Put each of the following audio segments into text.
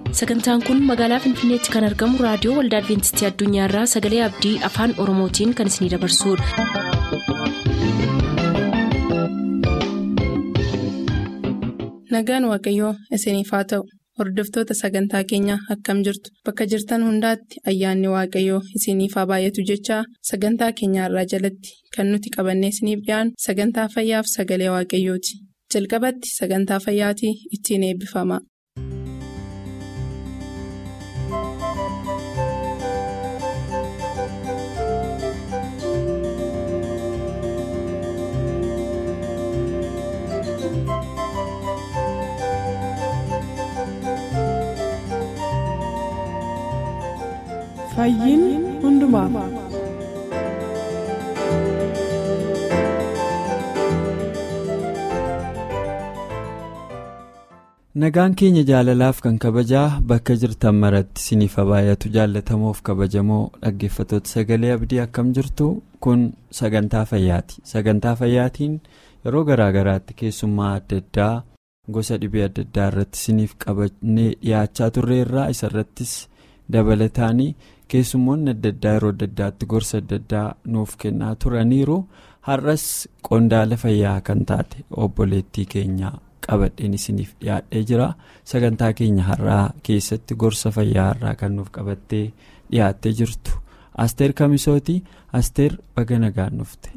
sagantaan kun magaalaa finfinneetti kan argamu raadiyoo waldaa adventistii addunyaarraa sagalee abdii afaan oromootiin kan isinidabarsudha. nagaan waaqayyoo isiniif haa ta'u hordoftoota sagantaa keenyaa akkam jirtu bakka jirtan hundaatti ayyaanni waaqayyoo isiniif haa baay'atu jechaa sagantaa keenyaarraa jalatti kan nuti qabannee isiniif dhiyaanu sagantaa fayyaaf sagalee waaqayyooti jalqabatti sagantaa fayyaatii ittiin eebbifama. Fayyiin hundumaaf. Nagaan keenya jaalalaaf kan kabajaa bakka jirtan maratti isiniif baay'atu jaallatamoof kabajamoo dhaggeeffatoota sagalee abdii akkam jirtu kun sagantaa fayyaati. Sagantaa fayyaatiin yeroo garaa garaatti keessummaa adda addaa gosa dhibee adda addaa irratti isiniif qabannee dhiyaachaa turreerraa isarrattis dabalataanii. keessummoonni adda addaa yeroo adda addaatti gorsa adda addaa nuuf kennaa turaniiru har'as qondaala fayyaa kan taate obboleettii keenya qabadheen isiniif dhiyaadhee jira sagantaa keenya har'aa keessatti gorsa fayyaa har'aa kan nuuf qabattee dhiyaattee jirtu asteer kamisooti asteer baga nagaan dhufte.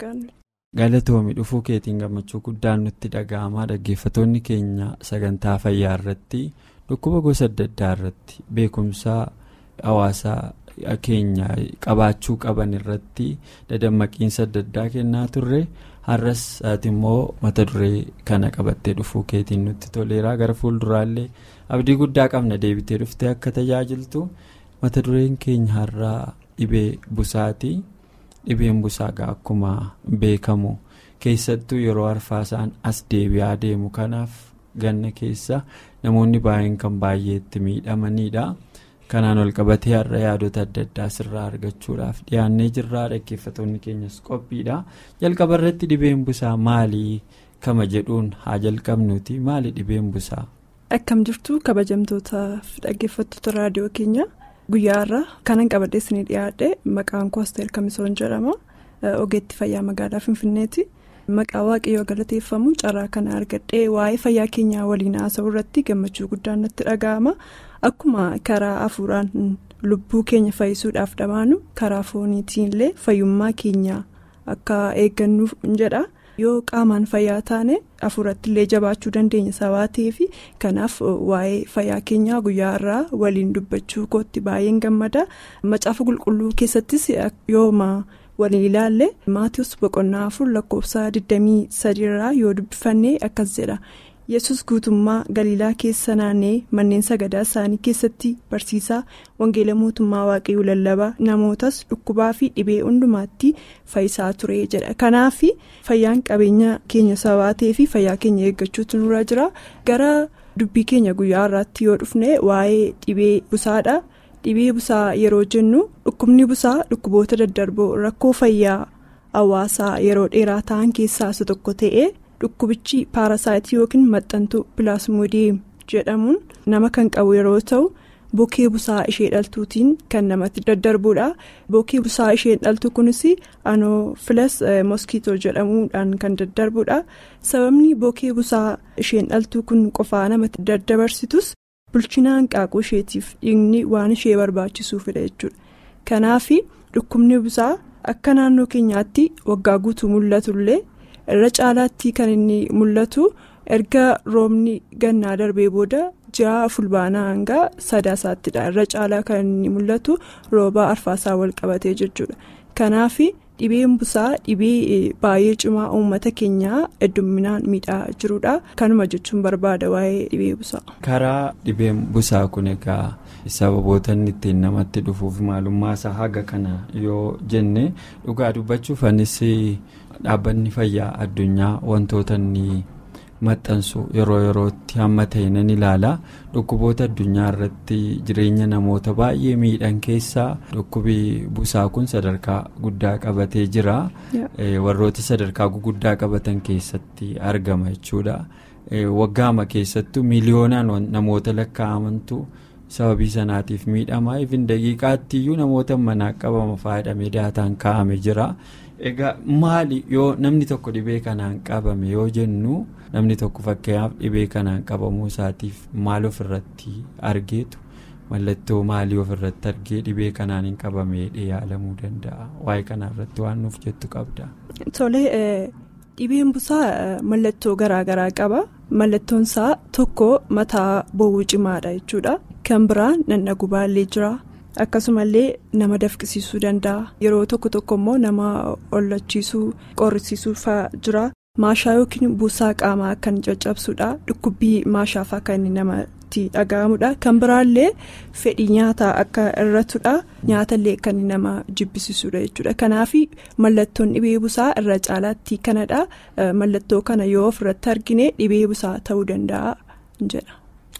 galatoomi dhufuu keetiin gammachuu guddaan nutti dhaga'amaa dhaggeeffatoonni keenya sagantaa fayyaa irratti dhukkuba gosa adda addaa irratti beekumsaa. hawaasaa keenya qabaachuu qaban irratti dadammaqiinsa adda addaa kennaa turre har'as ati immoo mata duree kana qabattee dhufuu keetiin nutti toleeraa gara fuulduraallee abdii guddaa qabna deebitee dhuftee akka tajaajiltu mata dureen keenya har'aa dhibee busaati dhibeen busaagaa akkuma beekamu keessattuu yeroo arfaasaan as deebi'aa deemu kanaaf ganna keessa namoonni baay'een kan baay'eetti miidhamanidha. kanaan ol qabatee har'a yaadota adda addaa sirraa argachuudhaaf dhiyaannee jirraa dhaggeeffatoonni keenyas qophiidha jalqaba irratti dhibeen busaa maalii kama jedhuun haa jalqabnuuti maali dhibeen busaa. akkam jirtu kabajamtootaaf dhaggeeffattoota raadiyoo keenya guyyaa irraa kanan qabadhee isinii dhiyaadhe maqaan koo asteer kamisoon jedhama ogeetti fayyaa magaalaa finfinneeti. maqaa waaqayyoo galateeffamu carraa kana argadhee waa'ee fayyaa keenyaa waliin haasa'uu irratti gammachuu guddaan natti dhaga'ama akkuma karaa hafuuraan lubbuu keenya fayyisuudhaaf dhamaanu karaa fooniitiin illee fayyummaa keenya akka eeggannuuf jedha yoo qaamaan fayyaa taane hafuuratti illee jabaachuu dandeenya sababa ta'eef kanaaf waa'ee fayyaa keenyaa guyyaa irraa waliin dubbachuu kootti baay'een gammada macaafa qulqulluu keessattis yooma. waliin ilaalle maatiiwwan boqonnaa afur lakkoofsa 23 irraa yoo dubbifanne akkas jedha yesus guutummaa galiilaa keessa naannee manneen sagadaa isaanii keessatti barsiisaa wangeela mootummaa waaqayyoo lallabaa namootas dhukkubaa fi dhibee hundumaatti fayyisaa ture jedha kanaaf fayyaan qabeenya keenya sababa ta'eef fayyaa keenya eeggachuutu nurra jira gara dubbii keenya guyyaa irraatti yoo dhufne waa'ee dhibee busaadha. dhibee busaa yeroo jennu dhukkubni busaa dhukkuboota daddarboo rakkoo fayyaa hawaasaa yeroo dheeraa ta'an keessaa isa tokko ta'ee dhukkubichi paarasaayitii yookiin maxxantuu pilaasmoodiyeem jedhamuun nama kan qabu yeroo ta'u bokee busaa ishee dhaltuutiin kan namatti daddarbuudha bokee busaa isheen dhaltu kunis anoofilas moskiitoo jedhamuudhaan kan daddarbuudha sababni bokee busaa isheen dhaltuu kun qofaa namatti daddabarsitus. bulchina hanqaaquu isheetiif dhiigni waan ishee barbaachisuufidha jechuudha kanaaf dhukkubni busaa akka naannoo keenyaatti waggaa guutuu mul'atullee irra caalaatti kan inni mul'atu erga roobni gannaa darbee booda ji'a fulbaanaa hanga sadaasattidha irra caalaa kan inni mul'atu rooba arfaasaa wal qabatee jechuudha kanaaf. dhibeen busaa dhibee baay'ee cimaa uummata keenyaa hedduminaan miidhaa jirudha kanuma jechuun barbaada waa'ee dhibee busaa. karaa dhibeen busaa kun egaa sababoota inni ittiin namatti dhufuuf maalummaa isaa haga kana yoo jenne dhugaa dubbachuuf anis dhaabbanni fayyaa addunyaa wantoota inni maxxansu yeroo yerootti hamma ta'e nan ilaala dhukkuboota addunyaa irratti jireenya namoota baay'ee miidhan keessaa dhukkubi busaa kun sadarkaa guddaa qabatee jira warroota sadarkaa guguddaa qabatan keessatti argama jechuudha waggaama keessattuu miiliyoonaan namoota lakkaa'amantu sababii sanaatiif miidhamaa ifin daqiiqaatti iyyuu namoota manaa qabama faayidamee daataan kaa'ame jira. egaa maali yoo namni tokko dhibee kanaan qabame yoo jennu namni tokko fakkeenyaaf dhibee kanaan qabamuu isaatiif maal ofirratti argeetu mallattoo maalii ofirratti argee dhibee kanaan hin qabame yaalamuu danda'a waa'ee kanarratti waan nuuf jettu qabda. Tolee dhibeen busaa mallattoo garaagaraa qaba mallattoon isaa tokko mataa bowwuu cimaadha jechuudha kan biraan nannagu baallee jira. akkasumallee nama dafqisiisuu danda'a yeroo tokko tokko immoo nama ollachiisuu qorrisiisuu fa'aa jira maashaa yookiin buusaa qaamaa kan caccabsuudha dhukkubbii maashaafaa kan namatti dhaga'amudha kan biraallee fedhii nyaataa akka irratudha nyaatallee kan nama jibbisiisuudha jechuudha kanaaf mallattoon dhibee busaa irra caalaatti kanadha mallattoo kana yoo ofirratti argine dhibee busaa ta'uu danda'a jedha.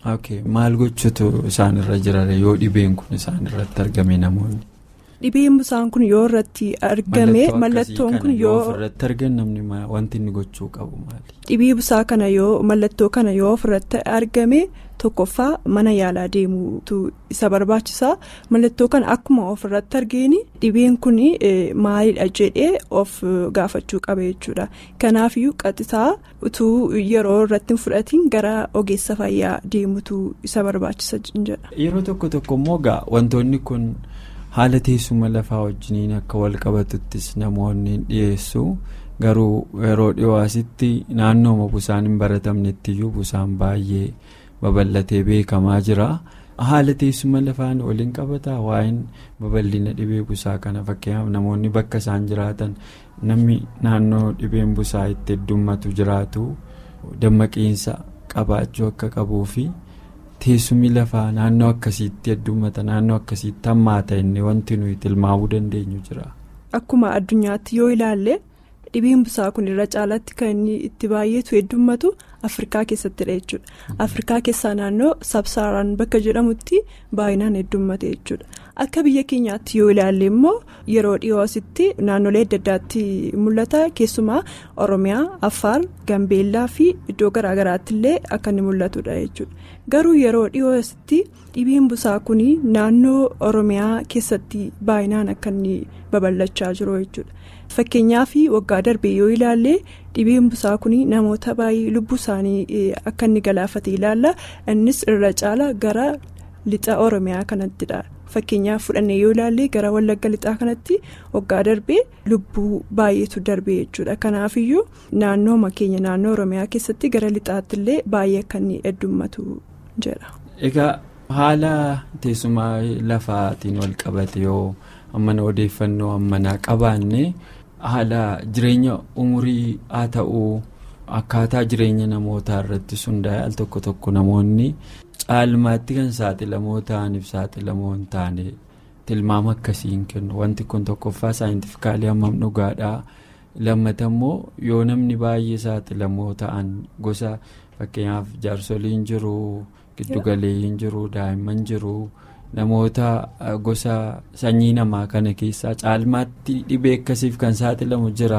maal gochuutu isaan irra jira yoo dhibeen kun isaan irratti argame namoonni. dhibeen busaan kun yoo irratti argame mallattoon kun yoo ofirratti argan namni wanti inni gochuu qabu maali. dhibee busaa kana yoo mallattoo kana yoo ofirratti argame tokkoffaa mana yaalaa deemuutu isa barbaachisa mallattoo kana akkuma ofirratti argeeni dhibeen kun maalidha jedhee of gaafachuu qaba jechuudha kanaafiyyuu qaxisaa utuu yeroo irratti hin fudhatiin gara ogeessa fayyaa deemuutu isa barbaachisa jedha. yeroo tokko tokko immoo gaa wantoonni kun. haala teessuma lafaa wajjiniin akka wal qabatuttis namoonni dhiyeessu garuu yeroo dhiyoositti naannooma busaan hin baratamnettiyyuu busaan baay'ee babal'atee beekamaa jira haala teessuma lafaan waliin qabataa waa'een babal'ina dhibee busaa kana fakkeenyaaf namoonni bakka isaan jiraatan namni naannoo dhibeen busaa itti heddummatu jiraatu dammaqiinsa qabaachuu akka qabuu fi. teessumni lafaa naannoo akkasiitti heddummata naannoo akkasiitti hammaata inni wanti nuyi tilmaamuu dandeenyu jira. Akkuma addunyaatti yoo ilaalle dhibeen busaa kun irra caalaatti kan inni itti baay'eetu heddummatu Afrikaa keessattidha jechuudha. Afrikaa keessaa naannoo sabsaaraan bakka jedhamutti baay'inaan heddummate jechuudha. Akka biyya keenyaatti yoo ilaalle immoo yeroo dhiyoositti naannolee adda addaatti mul'ata keessumaa Oromiyaa, Affaar, Gambeellaa fi iddoo garaagaraatti illee akka inni mul'atudha jechuudha. Garuu yeroo dhiyoositti dhibeen busaa kun naannoo Oromiyaa keessatti baay'inaan akka inni babal'achaa jiru jechuudha. Fakkeenyaaf waggaa darbee yoo ilaalle dhibeen busaa kun namoota baay'ee lubbuu isaanii akka inni galaafate ilaalla. Innis irra caala gara lixa Oromiyaa kanattidha. Fakkeenyaaf fudhannee yoo ilaalle gara Wallagga lixaa kanatti waggaa darbee lubbuu baay'eetu darbee jechuudha. Kanaafiyyuu naannooma keenya naannoo Oromiyaa keessatti gara lixaatti illee baay'ee akka inni heddummatu jedha. Egaa haala teessuma lafaatiin wal qabate yoo ammana odeeffannoo ammanaa qabaanne haala jireenya umurii haa ta'uu akkaataa jireenya namootaa irratti hundaa'e al tokko tokko namoonni caalmaatti kan saaxilamoo ta'aniif saaxilamoo hin taane tilmaama akkasiin kennu wanti kun tokkoffaa saayintifikaalii hammam dhugaadhaa lammata immoo yoo namni baay'ee saaxilamoo ta'an gosa fakkeenyaaf jaarsoliin jiru giddugaleeyyiin jiru daa'imman jiru. namoota gosa sanyii namaa kana keessaa caalmaatti dhibee akkasiif kan saaxilamu jira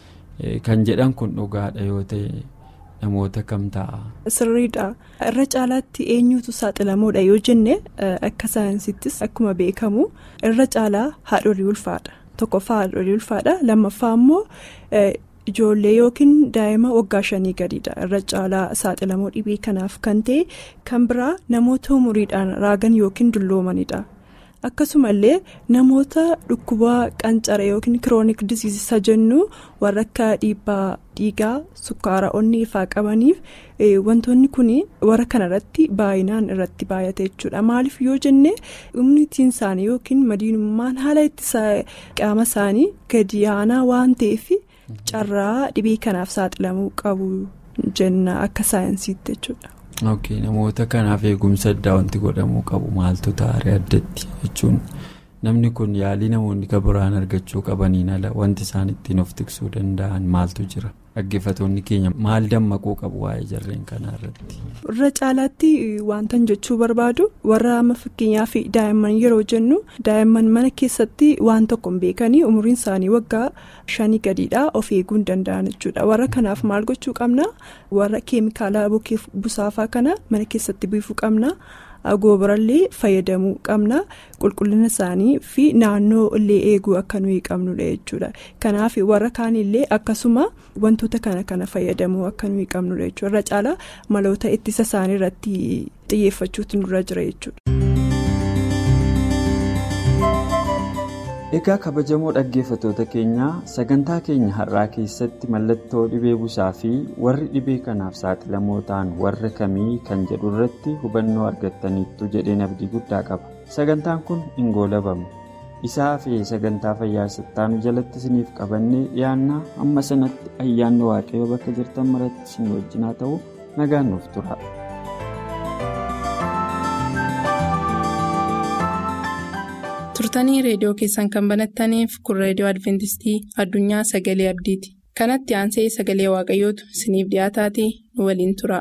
kan jedhan kun dhugaadha yoo ta'e namoota kam ta'a. Sirriidha. Irra caalaatti eenyutu saaxilamuudha yoo jenne akka saayinsittis akkuma beekamu irra caalaa haadholii ulfaadha. Tokkoffaa haadholii ulfaadha. Lammaffaa immoo ijoollee yookiin daa'ima waggaa shanii gadiidha. Irra caalaa saaxilamoo dhibee kanaaf kan ta'e kan biraa namoota umuriidhaan raagan yookiin dulloomanidha. Akkasumallee namoota dhukkuba qancara yookiin kiroonik disiisa jennu warra akka dhiibbaa dhiigaa sukkaara onnee ifaa qabaniif wantoonni kun warra kanarratti baay'inaan irratti baay'ate jechuudha. Maaliif yoo jenne immunitiin isaanii yookiin madiinummaan haala ittisa qaama isaanii gadi aanaa waan ta'eef carraa dhibee kanaaf saaxilamuu qabu jenna akka saayinsiitti jechuudha. ok namoota kanaaf eegumsa addaa wanti godhamuu qabu maaltu taaree addatti jechuun namni kun yaalii namoonni kan biraan argachuu qabaniin ala wanti isaan ittiin of tiksuu danda'an maaltu jira. dhaggeeffatoonni keenya maal dammaquu qabu waa'ee jarreen kanaa irratti. irra caalaatti wantan jechuu barbaadu warra amma fakkeenyaaf daa'imman yeroo jennu daa'imman mana keessatti waan tokko hin beekanii umriin isaanii waggaa shanii gadiidha of eeguu hin danda'an jechuudha warra kanaaf maal gochuu qabna warra keemikaala busaafaa kana mana keessatti biifuu qabna. goobarallee fayyadamuu qabna qulqullina isaanii fi naannoo illee eeguu akka nuyi qabnudha jechuudha kanaaf warra kaanillee akkasuma wantoota kana kana fayyadamuu akka nuyi qabnudha jechuudha irra caalaa maloota ittisa isaanii irratti xiyyeeffachuutu nurra jira jechuudha. egaa kabajamoo dhaggeeffatoota keenyaa sagantaa keenya har'aa keessatti mallattoo dhibee busaa fi warri dhibee kanaaf saaxilamoo ta'an warra kamii kan jedhu irratti hubannoo argattaniittu jedheen abdii guddaa qaba sagantaan kun hin goolabamu isaa fi sagantaa fayyaa sattaanu jalatti isiniif qabannee dhiyaannaa amma sanatti ayyaanni waaqayyoo bakka jirtan maratti isin wajjinaa ta'u nagaan nuuf tura. turtanii reediyoo keessan kan banattaniif kun reediyoo adventistii addunyaa sagalee abdiiti kanatti aansee sagalee waaqayyootu isiniif dhiyaataatii nu waliin tura.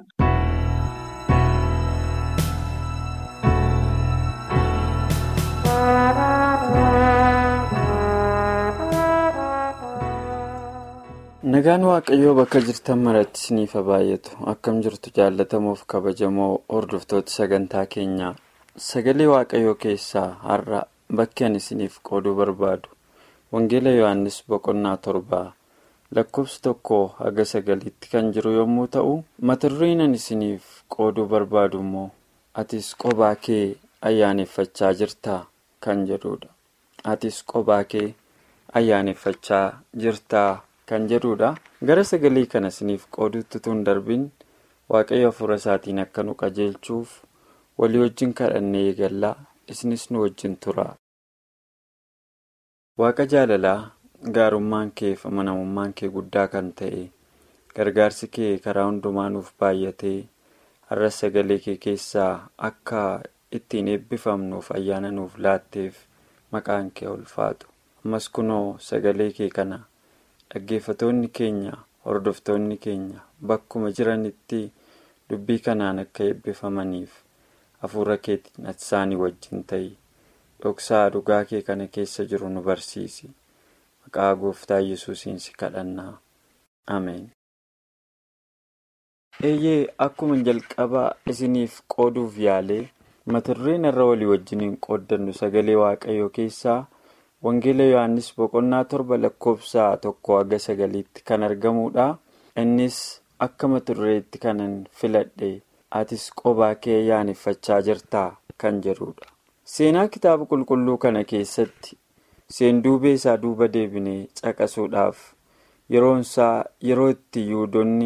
nagaan waaqayyoo bakka jirtan maratti isiniif baay'atu akkam jirtu jaallatamuuf kabajamoo hordoftoota sagantaa keenyaa sagalee waaqayyoo keessaa har'a. bakki ani isiniif qooduu barbaadu wangeela yohannis boqonnaa torbaa lakkoofsa tokko haga sagaliitti kan jiru yommuu ta'u mata dureen ani isiniif qooduu barbaadu immoo atis qobaa kee ayyaaneffachaa jirtaa kan jedhudha atis qobaa kee ayyaaneffachaa jirtaa kan jedhudha gara sagalee kana isiniif qooduutti tun darbiin waaqayyo hafuura isaatiin akka nu qajeelchuuf walii wajjin kadhannee eegallaa isinis nu wajjin tura. Waaqa jaalalaa gaarummaan kee fi amanamummaan kee guddaa kan ta'e gargaarsi kee karaa hundumaa nuuf baay'atee har'a sagalee kee keessaa akka ittiin eebbifamnuuf ayyaana nuuf laatteef maqaan kee ulfaatu ammas kunoo sagalee kee kana dhaggeeffatoonni keenya hordoftoonni keenya bakkuma jiranitti dubbii kanaan akka eebbifamaniif hafuura keetiin isaanii wajjin ta'i. dhoksaa dhugaa kee kana keessa jiru nu barsiisi maqaa gooftaa yesuusiin si kadhannaa ameen. eeyyee akkuma jalqabaa isiniif qooduuf yaalee mata dureen irra walii wajjiniin qooddannu sagalee waaqayyoo keessaa wangeela yohannis boqonnaa torba lakkoofsa tokko haga sagaliitti kan argamudha innis akka mata dureetti kanan filadhe atis qobaa kee ayyaaneffachaa jirtaa kan jedhudha. seenaa kitaaba qulqulluu kana keessatti seenduubee isaa duuba deebinee caqasuudhaaf yeroonsaa yeroo itti yihudoonni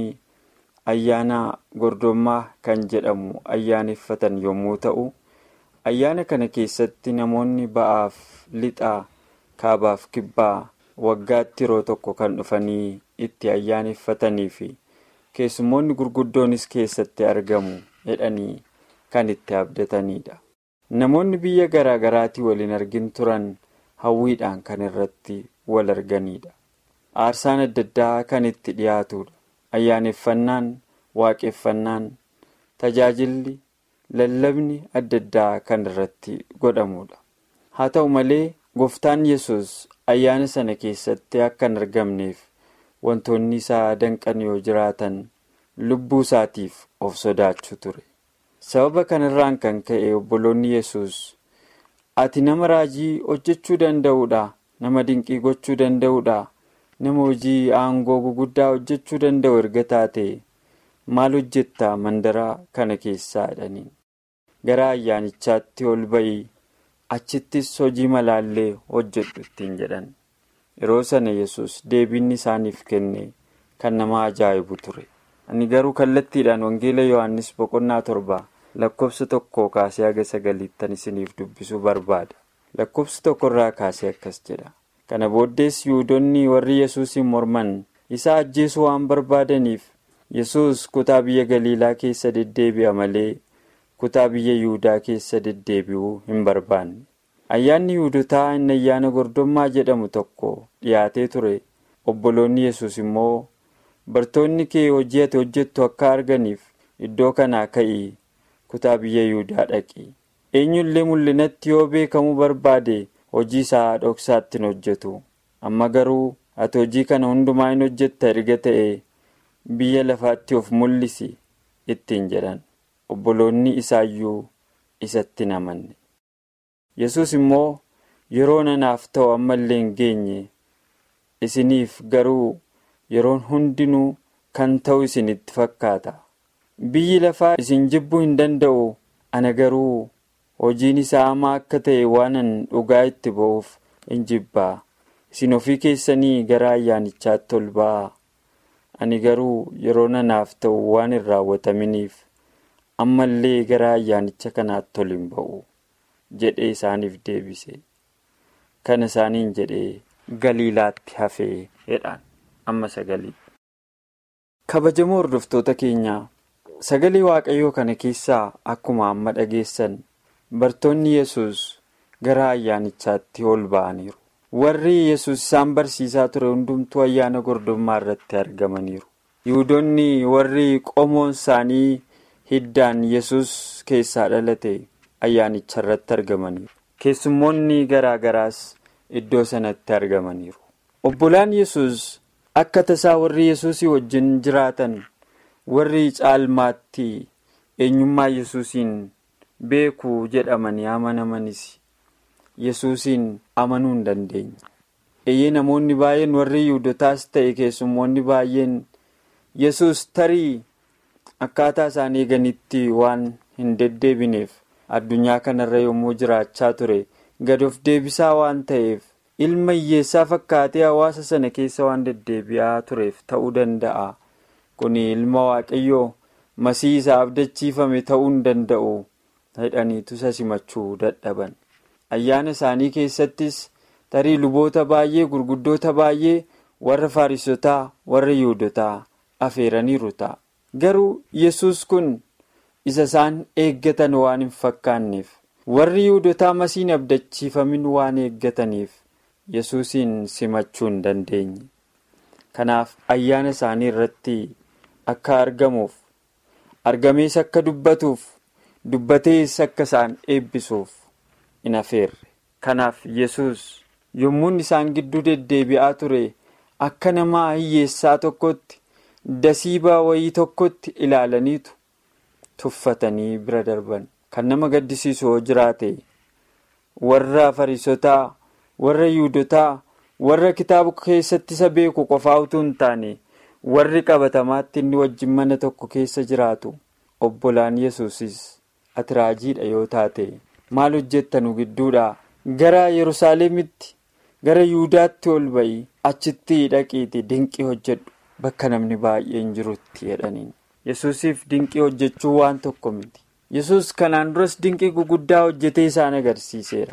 ayyaana gordommaa kan jedhamu ayyaaneffatan yommuu ta'u ayyaana kana keessatti namoonni ba'aaf lixaa kaabaaf kibbaa waggaatti yeroo tokko kan dhufanii itti ayyaaneffatanii fi keessummoonni gurguddoonis keessatti argamu jedhanii kan itti abdatanidha. namoonni biyya garaa garaatii waliin argin turan hawwiidhaan kan irratti wal arganidha aarsaan adda addaa kan itti dhiyaatudha ayyaaneffannaan waaqeffannaan tajaajilli lallabni adda addaa kan irratti godhamudha haa ta'u malee gooftaan yesus ayyaana sana keessatti akka hin argamneef wantoonni isaa danqan yoo jiraatan lubbuu isaatiif of sodaachuu ture. sababa kanarraan kan ka'e obboloonni yesus ati nama raajii hojjechuu danda'uudha nama dinqii gochuu danda'uudha nama hojii aangoo guguddaa hojjechuu danda'u erga taate maal hojjetta mandaraa kana keessaa jedhaniin gara ayyaanichaatti ol ba'ii achittis hojii malaallee hojjedhu ittiin jedhan yeroo sana yesus deebiin isaaniif kenne kan nama ajaa'ibu ture ani garuu kallattiidhaan wangeela yohannis boqonnaa torba lakkoofsa tokko kaasee haga sagaliittan isiniif dubbisuu barbaada lakkoofsa tokkorraa kaasee akkas jedha kana booddees yihudoonni warri yesuusin morman isa ajjeesuu waan barbaadaniif yesus kutaa biyya galiilaa keessa deddeebi'a malee kutaa biyya yihudaa keessa deddeebi'uu hin barbaanne ayyaanni yihudotaa inni ayyaana gordommaa jedhamu tokko dhiyaatee ture obboloonni yesus immoo bartoonni kee hojii ati hojjettu akka arganiif iddoo kanaa ka'ii kutaa biyya yihudaa dhaqi eenyullee mul'inatti yoo beekamuu barbaade hojii isaa dhoksaatti hin hojjetu amma garuu ati hojii kana hundumaa hin hojjetta erga ta'e biyya lafaatti of mul'isi ittiin jedhan obboloonni isaayyuu isatti hin amanne yesus immoo yeroo nanaaf ta'u ammallee hin geenye isiniif garuu yeroon hundinuu kan ta'u isinitti fakkaata biyyi lafaa isin jibbuu hin danda'u ana garuu hojiin isaa hamaa akka ta'e waanan dhugaa itti ba'uuf hin jibbaa isin ofii keessanii gara ayyaanichaatti ol ba'aa ani garuu yeroo nanaaf ta'u waan hin raawwataminiif ammallee gara ayyaanicha kanaatti ol hin ba'u jedhee isaaniif deebise kana isaaniin jedhee galiilaatti hafee jedhaan amma sagalii. kabajamoo hordoftoota keenyaa sagalee waaqayyoo kana keessaa akkuma amma dhageessan bartoonni yesus gara ayyaanichaatti ol ba'aniiru warri yesus isaan barsiisaa ture hundumtuu ayyaana gordummaa irratti argamaniiru yihudoonni warri qomoon isaanii hiddaan yesus keessaa dhalate ayyaanicha irratti argamaniiru keessummoonni garaa garaas iddoo sanatti argamaniiru obbolaan yesus akka tasaa warri yesusii wajjin jiraatan warri caalmaatti eenyummaa yesuusiin beekuu jedhamanii amanamanis yesuusiin amanuu hin dandeenye eeyyee namoonni baay'een warri yihudotaas ta'e keessummoonni baay'een yesus tarii akkaataa isaan eeganitti waan hin deddeebineef addunyaa kanarra yommuu jiraachaa ture gad of deebisaa waan ta'eef ilma hiyyeessaa fakkaatee hawaasa sana keessa waan deddeebi'aa tureef ta'uu danda'a kun ilma waaqayyoo masii isaa abdachiifame ta'uu hin danda'u jedhaniitu isa simachuu dadhaban ayyaana isaanii keessattis tarii luboota baay'ee gurguddoota baay'ee warra faarisotaa warra yihudotaa afeeraniiru ta'a garuu yesus kun isa isaan eeggatan waan hin fakkaanneef warri yihudotaa masiin abdachiifamin waan eeggataniif yesuusiin simachuu hin dandeenye kanaaf ayyaana isaanii irratti akka argamuuf argamees akka dubbatuuf dubbatees akka isaan eebbisuuf hin afeerre kanaaf yesus yommuun isaan gidduu deddeebi'aa ture akka nama hiyyeessaa tokkotti dasiibaa wayii tokkotti ilaalaniitu tuffatanii bira darban kan nama gaddisiisu yoo jiraate warra fariisotaa warra yihudotaa warra kitaaba keessatti isa beeku qofaa utuu hin taane warri qabatamaatti inni wajjin mana tokko keessa jiraatu obbolaan yesuusis ati raajiidha yoo taate maal hojjettanu gidduudha gara yerusaalemitti gara yihudaatti ol ba'i achitti dhaqiiti dinqii hojjedhu bakka namni baay'een jirutti jedhaniin yesuusiif dinqii hojjechuu waan tokko miti yesus kanaan duras dinqii guguddaa hojjetee isaan agarsiiseera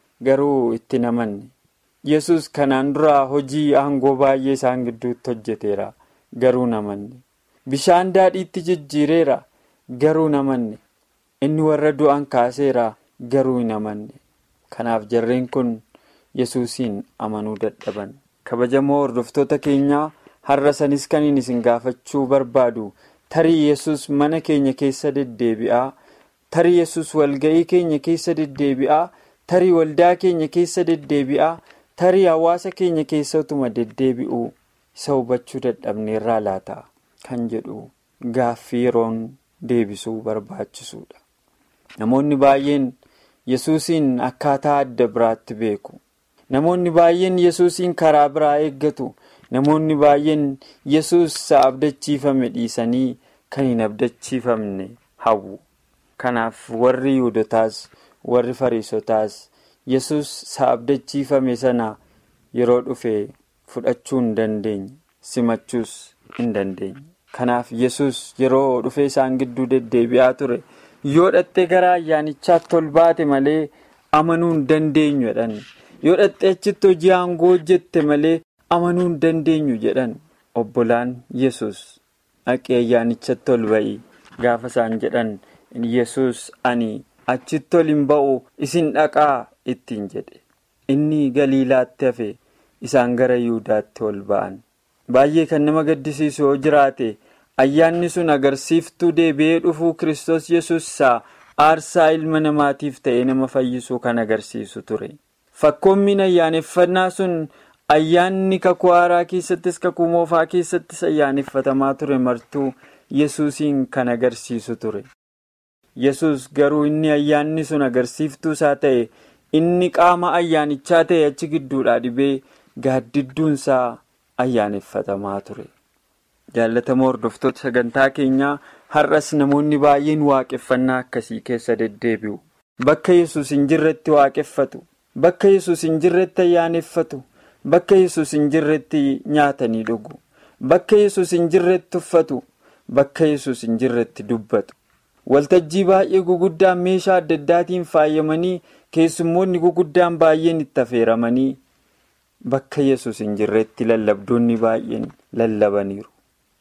garuu itti namanne yesus kanaan dura hojii aangoo baay'ee isaan gidduutti hojjeteera garuu namanne bishaan daadhiitti jijjiireera garuu namanne inni warra du'an kaaseera garuu hin amanne kanaaf jarreen kun yesuusiin amanuu dadhaban kabajamoo hordoftoota keenyaa har'a sanis kan isin gaafachuu barbaadu tarii yesus mana keenya keessa deddeebi'aa tarii yesus walga'ii keenya keessa deddeebi'aa tarii waldaa keenya keessa deddeebi'aa tarii hawaasa keenya keessa utuma deddeebi'uu isa hubachuu dadhabneerraa laata kan jedhu gaaffii yeroon deebisuu barbaachisuudha. Namoonni baay'een yesuusiin akkaataa adda biraatti beeku. Namoonni baay'een yesuusiin karaa biraa eeggatu. Namoonni baay'een yesus isa abdachiifame dhiisanii kan hin abdachiifamne hawwu. Kanaaf warri yihudotaas warri fariisotaas yesus isa abdachiifame sana yeroo dhufe fudhachuu hin dandeenye simachuus hin dandeenye. Kanaaf yesus yeroo dhufee isaan gidduu deddeebi'aa ture yoo dhattee gara ayyaanichaatti ol baate malee amanuu hin dandeenyu jedhan yoo dhattee achitti hojii aangoo hojjette malee amanuu hin dandeenyu jedhan obbolaan yesus dhaqee ayyaanichatti ol ba'i gaafa isaan jedhan yesus ani achitti ol hin ba'u isin dhaqaa ittiin jedhe inni galiilaatti hafe isaan gara yihudaatti ol ba'an baay'ee kan nama gaddisiisu yoo jiraate ayyaanni sun agarsiiftuu deebi'ee dhufuu kiristoos yesus isaa aarsaa ilma namaatiif ta'ee nama fayyisuu kan agarsiisu ture fakkoommiin ayyaaneffannaa sun ayyaanni kakuu haaraa keessattis kakuu moofaa keessattis ayyaaneffatamaa ture martuu yesuusiin kan agarsiisu ture. yesus garuu inni ayyaanni sun agarsiiftuu isaa ta'e inni qaama ayyaanichaa ta'e achi gidduudhaa dhibee gaaddidduunsaa ayyaaneffatamaa ture jaalatamoo hordoftoota sagantaa keenyaa har'as namoonni baay'een waaqeffannaa akkasii keessa deddeebi'u bakka yesus hin jirretti waaqeffatu bakka yesus hin jirretti ayyaaneffatu bakka yesus hin jirretti nyaatanii dhugu bakka yesus hin jirretti uffatu bakka yesus hin jirretti dubbatu. waltajjii baay'ee guguddaan meeshaa adda addaatiin faayamanii keessummoonni guguddaan baay'een itti affeeramanii bakka yesus hin jirretti lallabdoonni baay'een lallabaniiru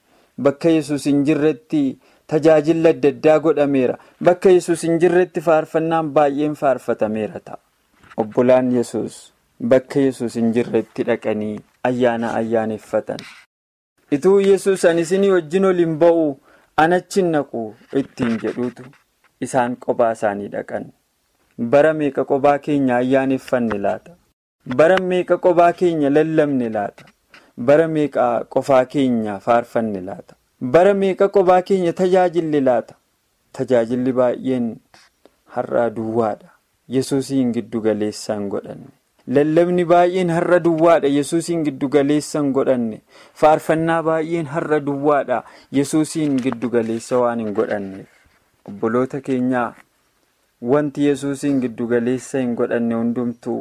bakka yesus hin jirretti tajaajilli adda addaa godhameera bakka yesus hin jirretti faarfannaan baay'een faarfatameera ta'a obbolaan yesus bakka yesus hin jirretti dhaqanii ayyaana ayyaaneffatan ituu yesus ani isinii wajjin ol hin ba'u. anachi naqu ittiin jedhuutu isaan qophaa isaanii dhaqan bara meeqa qophaa keenya ayyaaneffanne laata bara meeqa qophaa keenya lallabne laata bara meeqa qofaa keenya faarfanne laata bara meeqa qophaa keenya tajaajille laata tajaajilli baay'een har'a duwwaadha yesuusiin giddu galeessaan godhanne lallabni baay'een har'a duwwaadha yesuusiin giddu galeessaan godhanne faarfannaa baay'een har'a duwwaadha yesuusiin giddu galeessa waan hin godhanneef obboloota keenyaa wanti yesuusiin giddu galeessa hin godhanne hundumtuu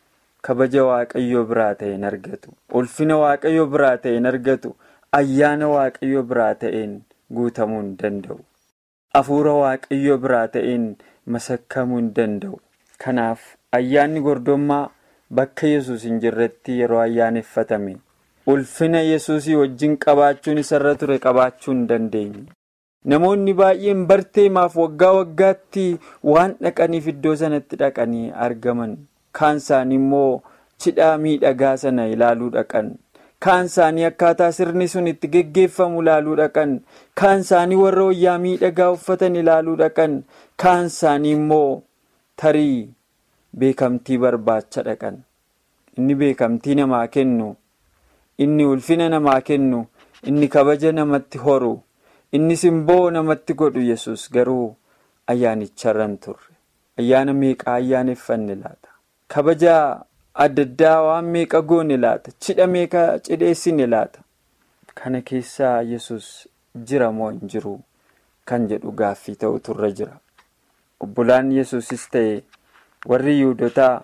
kabaja waaqayyoo biraa ta'e hin argatu ulfina waaqayyoo biraa ta'e hin argatu ayyaana waaqayyoo biraa ta'een guutamuu hin danda'u hafuura waaqayyoo biraa ta'een masakkamuu hin danda'u kanaaf ayyaanni gordommaa. Bakka yesus hin jirretti yeroo ayyaaneffatame ulfina yesuusii wajjin qabaachuun isarra ture qabaachuu hin dandeenye. Namoonni baay'een barteemaaf waggaa waggaatti waan dhaqaniif iddoo sanatti dhaqanii argaman. Kaan isaanii immoo cidhaa miidhagaa sana ilaaluu dhaqan. Kaan isaanii akkaataa sirni sun itti geggeeffamu ilaaluu dhaqan. Kaan isaanii warra wayyaa miidhagaa uffatan ilaaluu dhaqan. Kaan isaanii immoo tarii. Beekamtii barbaacha dhaqan inni beekamtii namaa kennu inni ulfina namaa kennu inni kabaja namatti horu inni simboo namatti godhu yesus garuu ayyaanicharra hin turre ayyaana meeqaa ayyaaneffanne laata kabaja adda addaa waan meeqa goone laata cidha meeqa cidheessine laata kana keessaa yesus jira moo hin jiru kan jedhu gaaffii ta'u turre jira obbolaan yesusis ta'e. warri yihudotaa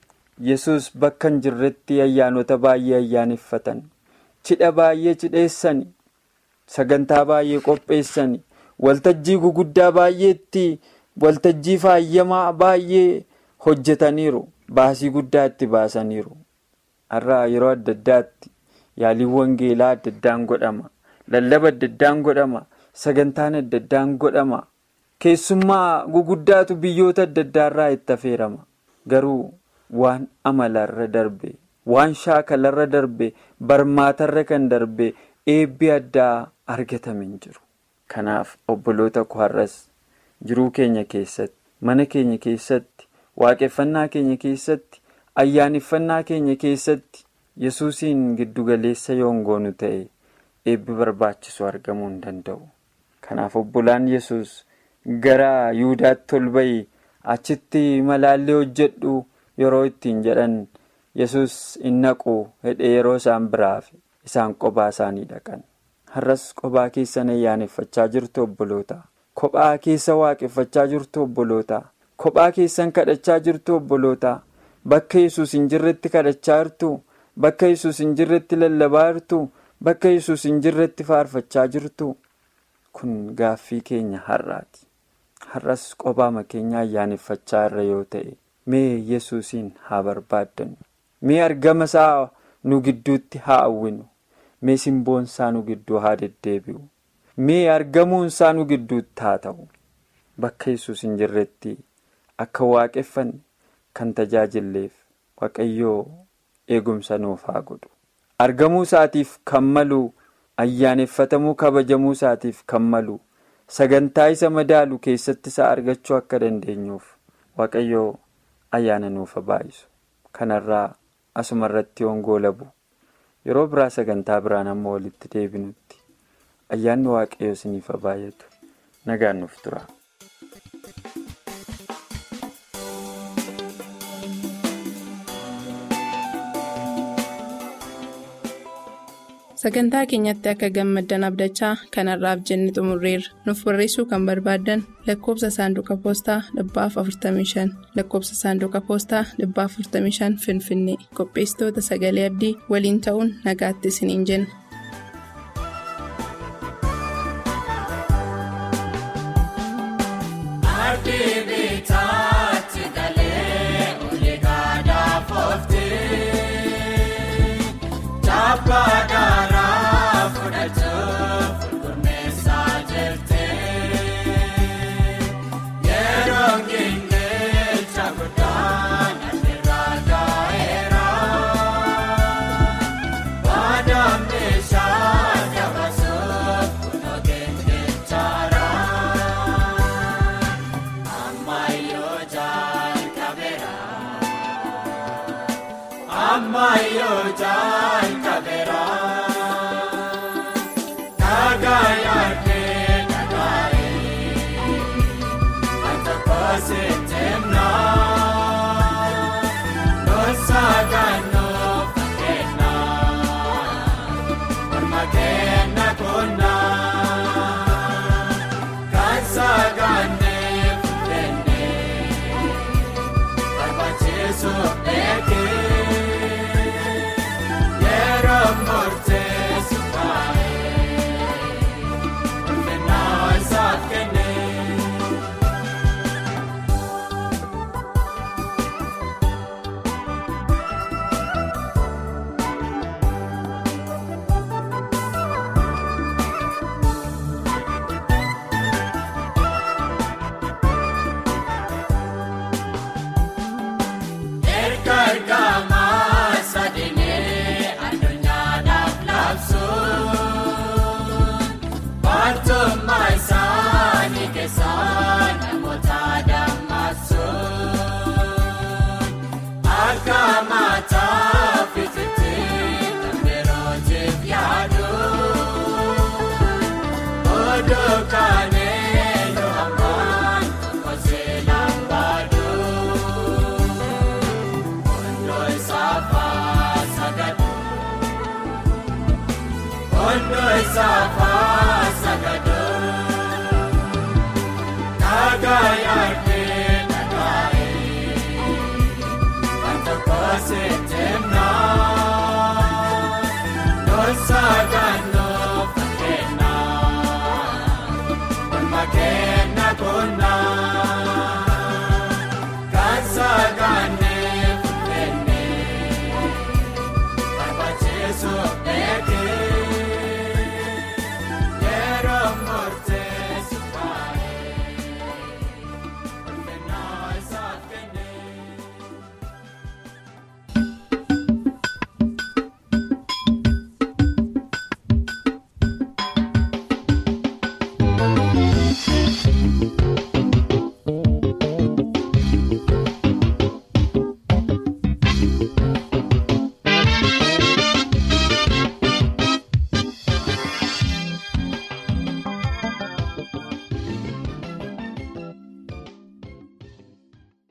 yesus bakka hin jirretti ayyaanota baay'ee ayyaaneffatan cidha baay'ee cidheessan sagantaa baay'ee qopheessan waltajjii guguddaa baay'eetti waltajjii faayyamaa baay'ee hojjetaniiru baasii guddaa itti baasaniiru har'a yeroo adda addaatti yaaliin wangeelaa adda addaan godhama lallaba adda addaan godhama sagantaan adda addaan godhama. keessummaa guguddaatu biyyoota adda addaarraa itti affeerama garuu waan amalarra darbe waan shaakalarra darbe barmaatarra kan darbe eebbi addaa argatame hin jiru kanaaf obboloota koo har'as jiruu keenya keessatti mana keenya keessatti waaqeffannaa keenya keessatti ayyaaneffannaa keenya keessatti yesuusiin giddugaleessa yoongoonu ta'e eebbi barbaachisu argamuu hin danda'u kanaaf obbolaan yesus gara yuudaatti ol ba'i achitti malaallee hojjedhu yeroo ittiin jedhan yesus hin naqu hedhee yeroo isaan biraaf isaan qophaa isaanii dhaqan har'as qophaa keessan ayyaaneffachaa jirtu obboloota kophaa keessa waaqeffachaa jirtu obboloota kophaa keessan kadhachaa jirtu obboloota bakka yesus hin jirretti kadhachaa jirtu bakka yesus hin jirretti lallabaa jirtu bakka yesus hin jirretti faarfachaa jirtu kun gaaffii keenya har'aati. har'as qophaama keenya ayyaaneffachaa irra yoo ta'e mee yesuusiin haa barbaaddannu mee argama isaa nu gidduutti haa hawwinu mee simboon isaa nu gidduu haa deddeebi'u mee argamuun isaa nu gidduutti haa ta'u bakka yesus hin jirretti akka waaqeffanne kan tajaajilleef waaqayyoo eegumsa nuuf haa godhu argamuu isaatiif kan malu ayyaaneffatamuu kabajamuu isaatiif kan malu sagantaa isa madaalu keessatti isaa argachuu akka dandeenyuuf waaqayyoo ayyaana nuuf baay'isu kanarraa asuma irratti hongoo labu yeroo biraa sagantaa biraan ammoo walitti deebinutti ayyaanni waaqayyoo isiniif baay'atu nagaan nuuf tura. sagantaa keenyatti akka gammaddan abdachaa kanarraaf jenne xumurreerra nuuf barreessuu kan barbaaddan lakkoobsa saanduqa poostaa dhibbaaf 45 lakkoobsa saanduqa poostaa dhibbaaf 45 finfinnee qopheessitoota sagalee abdii waliin ta'uun nagaatti isiniin jenna. Baadaaraa fudhachuuf gurmeessaa jirti yeroo ngeengeecha guddaan asirraa gaa'eera baadaan meeshaa dabaasuuf kunoo geengeechaara ammayyoo jalqabeera ammayyoo jalqabeera. Nagaayee nagaayee Antakoosetemna Noosagaanoo fakkeenya Mormakeenya konna Kansagaanee fuudhennee Barbaachisu beekee Yeroo murteessu taa'ee. Ergamaa sadeenee addunyaadhaaf labsuun Baattummaa isaanii keessaa namoota dammaqsuun akka mataa fitiitti kan birootiif yaaduun oduu kaanee yoo ammaan tokko seelaan baaduun ondoo isaafaa sagadu ondoo isaafaa.